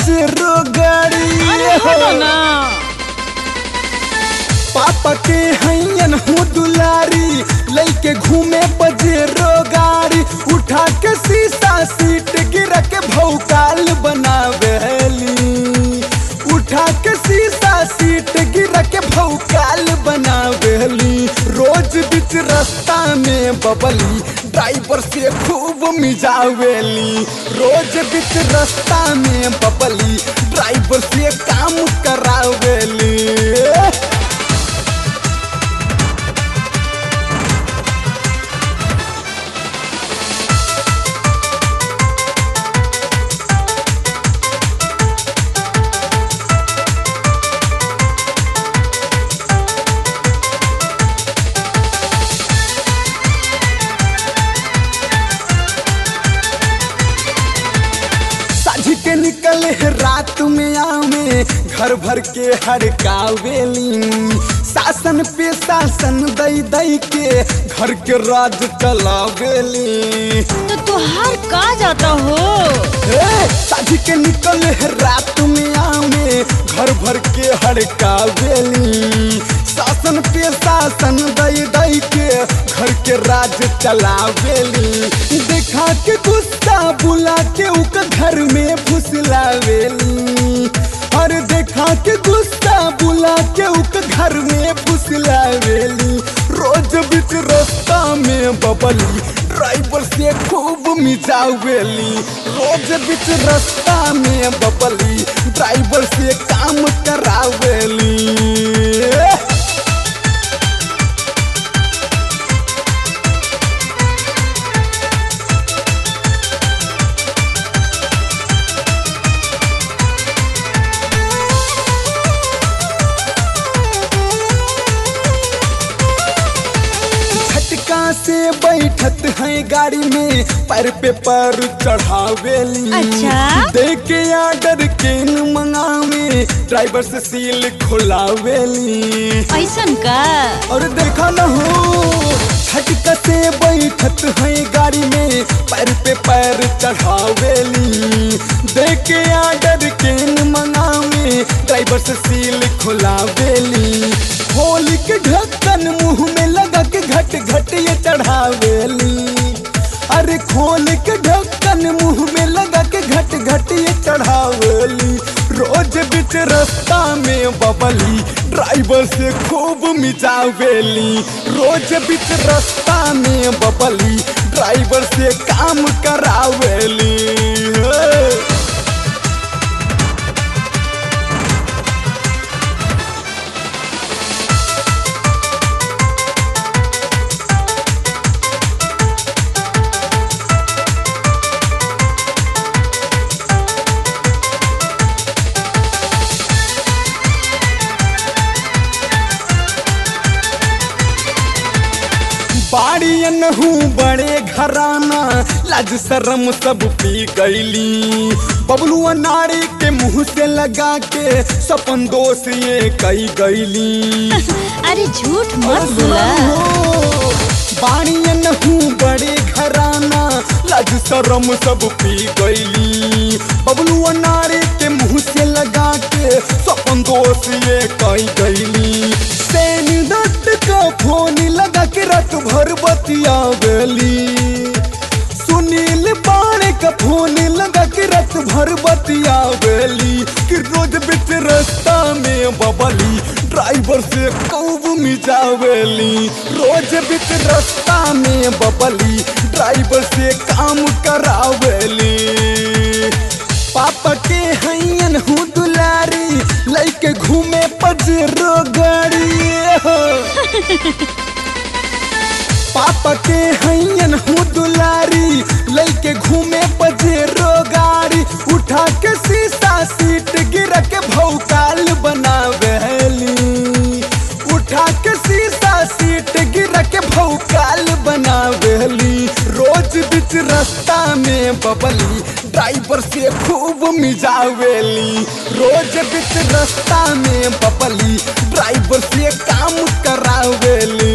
Pajero गाड़ी अरे हटो ना पापा के हैयन हूँ दुलारी लैके घूमे पजेरो गाड़ी उठा के शीशा सीट गिरा के भौकाल बनावेली उठा के शीशा सीट गिरा के भौकाल बनावेली रोज बीच रास्ता में बबली ड्राइवर से खूब मिजावेली रोज बीच रास्ता में बबली ड्राइवर से काम करावेली साझी के निकले है रात में आवे घर भर के हड़कावेली शासन पे शासन दई दई के घर के राज चलावेली तो तुहार का जाता हो ए, साझी के निकले है रात में आवे घर भर के हड़कावेली शासन पे शासन दई दई के घर के राज चलावेली देखा के गुस्सा बुला के उक घर में फुसलावेली और देखा के गुस्सा बुला के उक घर में फुसलावेली रोज बीच रास्ता में बबली ड्राइवर से खूब मिजावेली रोज बीच रास्ता में बबली ड्राइवर से काम करावेली झटका से बैठत है गाड़ी में पैर पे पैर चढ़ावेली अच्छा? देख के आर्डर केन मंगावे ड्राइवर से सील खोलावेली ऐसन का और देखा न हो झटका से बैठत है गाड़ी में पैर पे पैर चढ़ावेली देख के आर्डर केन मंगावे ड्राइवर से सील खोलावेली खोल के ढक्कन मुंह में लगा के घट घट ये चढ़ावेली अरे खोल के ढक्कन मुंह में लगा के घट घट ये चढ़ावेली रोज बीच रास्ता में बबली ड्राइवर से खूब मिजावेली रोज बीच रास्ता में बबली ड्राइवर से काम करावेली हे। बाड़ियन हूँ बड़े घराना लाज शरम सब पी गईली बबलुआ नारी के मुंह से लगा के सपन दोष ये कई गईली अरे झूठ मत बोला बाड़ियन हूँ बड़े घराना लाज शरम सब पी गईली बबलुआ नारी के मुंह से लगा के सपन दोष ये कई गईली सेन दत्त का फोन लगा के रात भर बतियावेली सुनील पाड़े का फोन लगा के रात भर बतियावेली कि रोज बीच रास्ता में बबली ड्राइवर से खूब मिजावेली रोज बीच रास्ता में बबली ड्राइवर से काम करावेली पापा के हैयन हूँ दुलारी लैके घूमे पजेरो गाड़ी हो पापा के हैयन हूँ दुलारी लैके घूमे पजेरो गाड़ी उठा के शीशा सीट गिरा के भौकाल बनावेली उठा के शीशा सीट गिरा के भौकाल बनावेली रोज बीच रास्ता में बबली ड्राइवर से खूब मिजावेली रोज बीच रास्ता में बबली ड्राइवर से काम करावेली